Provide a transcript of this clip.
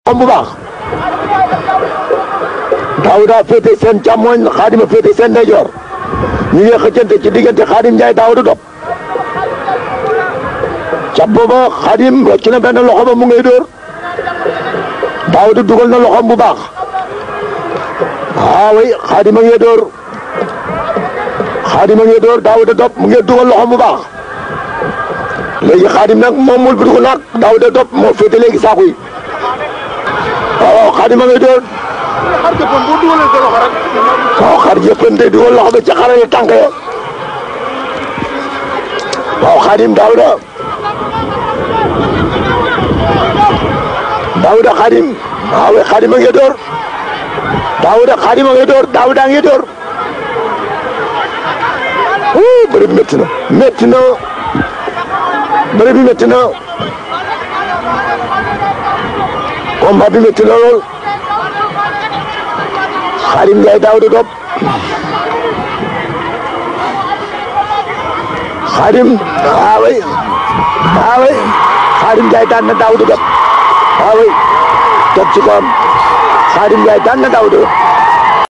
bu baax Daouda féete seen càmmoñ Xaadim féete seen ndeyjoor ñu ngi xëccante ci diggante Xaadim Njaay Daouda Top cap booba Xaadim rocc na benn loxo ba mu ngay dóor Daouda dugal na loxoom bu baax waaw oui Xaadim a ngi dóor Xaadim a ngi dóor Daouda Top mu ngi dugal loxoom bu baax léegi Xaadim nag moom mul bu naag Daouda Top moo féete léegi saako yi waaw Xaadim a ngi dóor xar jëppoon boo dugalee sa loxo rek. waaw xar jëppante dugal loxo ba ca xarale tànk ya waaw Xaadim Daouda Daouda Xaadim waaw Xaadim a ngi dóor Daouda Xaadim a ngi dóor Daouda a ngi dóor wuu bëri bi métti na métti na bëri bi métti na combat bi métti na lool Xaadim Njaay Daouda Top Xaadim waaway waaway Xaadim Njaay daan na Daouda Top waaway toog ci kawam Xaadim Njaay daan na Daouda